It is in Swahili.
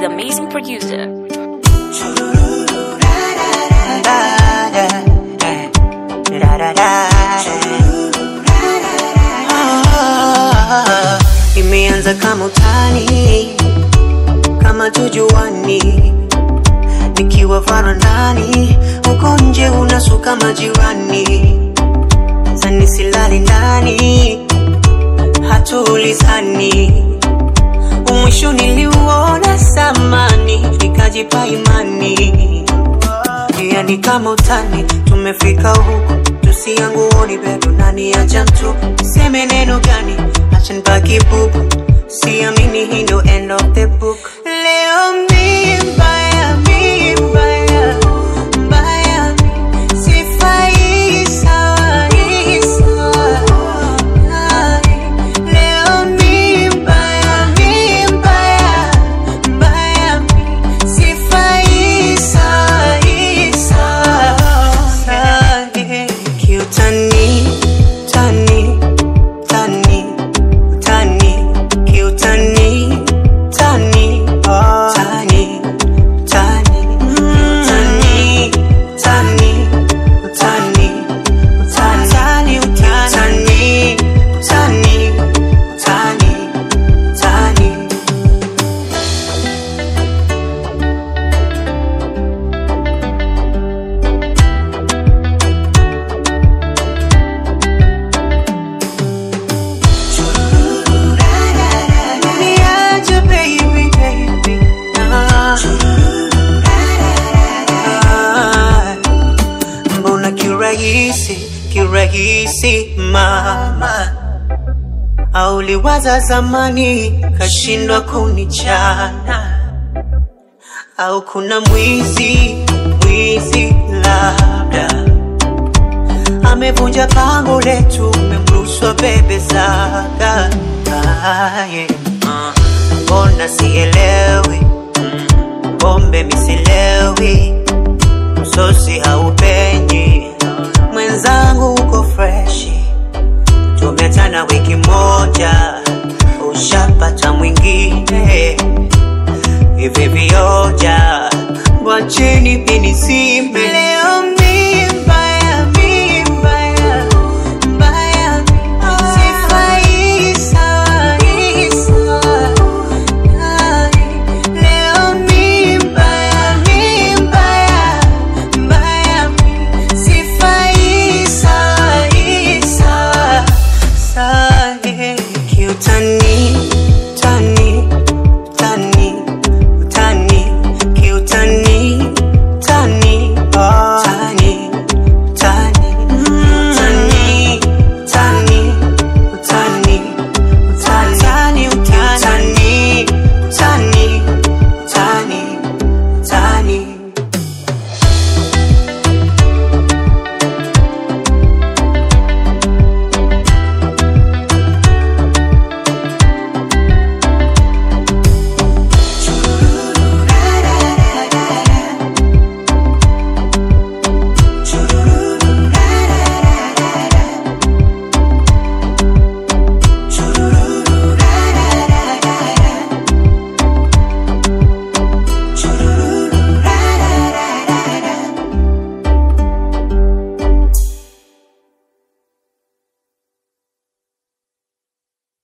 with amazing producer. Ah, Imeanza kama utani, kama tujuani, nikiwa farandani, uko nje unasuka majirani, zani silali ndani, hatuulizani, umwisho niliuona samani, nikajipa imani, yani kama utani, tumefika huku tusianguoni bado nani acha mtu seme neno gani acha nibaki bubu siamini hii ndo end of the book leo mi mbaya mi mbaya mbaya mi sifai sawa hii sawa Ai, leo mi mbaya mi mbaya mbaya mi sifai sawa hii sawa kiutani tani tani tani kiutani tani tani tani tani tani tani tani utani tani tani tani Niache baby baby ah. Ah. Mbona kirahisi kirahisi mama auliwaza zamani kashindwa kunichana au kuna mwizi mwizi labda amevunja pango letu memrushwa bebe zaga Ah, yeah. Ah, mbona sielewi Mm, pombe misilewi msosi haupenyi mwenzangu uko freshi tumeachana wiki moja ushapata mwingine hivi vioja wacheni mini